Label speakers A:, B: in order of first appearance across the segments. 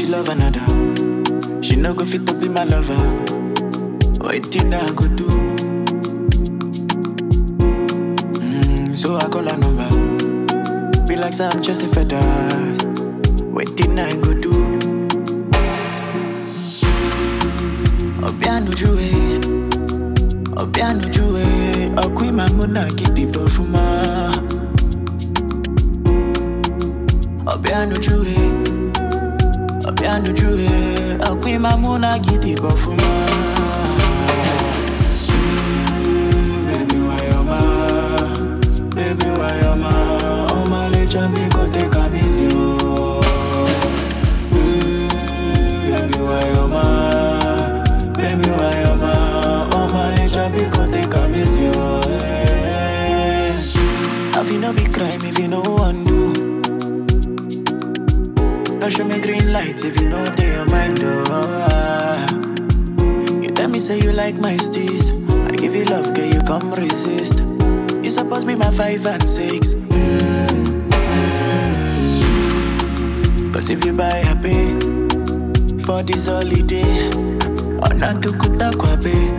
A: love another. She no go fit to be my lover. Waiting I go do. Mm, so I call her number. Be like some just a feathers. Waiting I go do. Obiano juwe. Obiano juwe. Okwi mamuna gidi bofuma. Obiano juwe. Obiano juwe. Okwi mamuna gidi bofuma. Mm, Baby, why you ma? Baby, why you ma? Oh my little me go take a busy. oh. Mm, Baby, why you ma? Baby, why you ma? Oh my little me go take a busy. oh, eh. Have you no be crime if you no undo? No show me green lights if you know they your mind. Oh, ah. You tell me say you like my steez. I give you love, girl, you come resist. You supposed be my five and six. Mm, mm. Cause if you buy a pay for this holiday, or not to kuta kwape.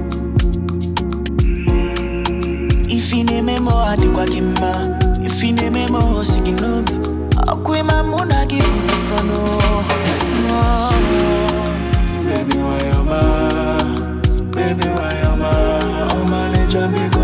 A: If you name me more, I do kwa kimba. If you name me more, sikinobi. Akwima muna give me for no. no. Baby, why you ma? Baby, why you ma? Oh my little me go